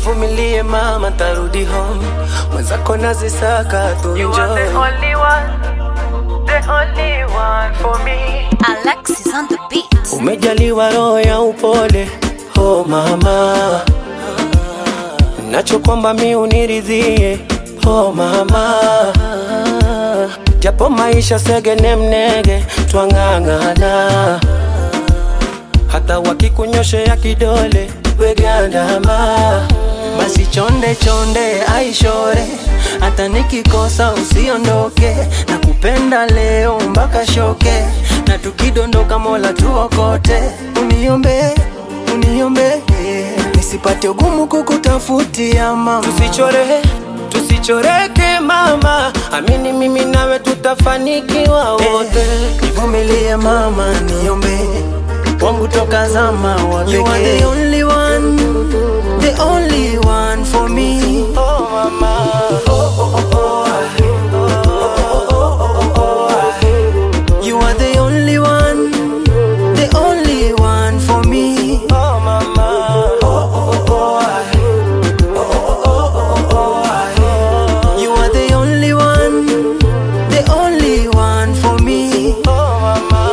nivumilie mama, tarudi home, mwenzako nazisaka tu You are the enjoy. only one, the only one for me. Alexis on the beat. Umejaliwa roho ya upole, oh mama, nacho kwamba mi uniridhie, oh mama, japo maisha segene mnege, twang'ang'ana, hata wakikunyoshea kidole wegandama, basi chonde chonde aishore, hata nikikosa usiondoke, na kupenda leo mpaka shoke, na tukidondoka Mola tuokote, uniombe uniombe nisipate ugumu kukutafutia mama, tusichore tusichoreke mama, amini mimi nawe tutafanikiwa wote. Nivumilie mama, niombe wangu toka zama wa pekee. You are the only one, the only one for me. Oh mama, oh oh oh oh. You are the only one, the only one for me. Oh mama, oh oh oh oh. You are the only one, the only one for me. Oh mama.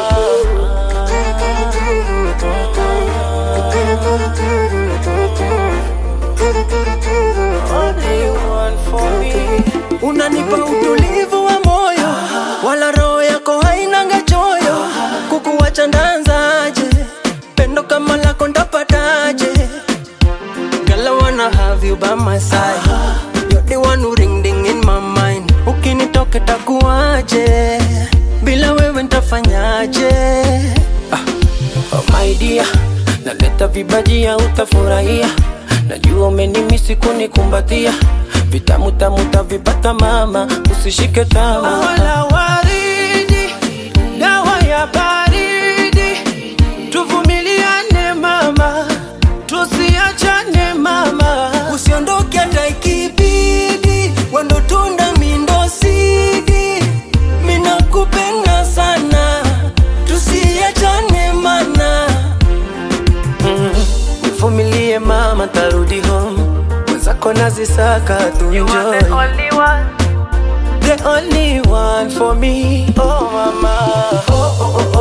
Only one for me. Unanipa utulivu wa moyo, wala roho yako hainanga choyo. Kukuwacha ndanzaje? Pendo kama lako ndapataje? Girl, I wanna have you by my side. You're the one who ring ding in my mind. Ukinitoka takuaje? Bila wewe ntafanyaje? Ah. Oh my dear, naleta vibajia utafurahia. Najua umenimisi kunikumbatia, vitamu tamu tavipata mama, usishike tama. Wala waridi, dawa ya baridi, tuvumiliane mama, tusiachane mama, usiondoke hata ikibidi, wendo tunda mindo sidi, mina kupenda sana, tusiachane mana nivumilie mama, tarudi home, mwenzako nazisaka tu You are enjoy. the only one, the only one for me. Oh mama, oh oh oh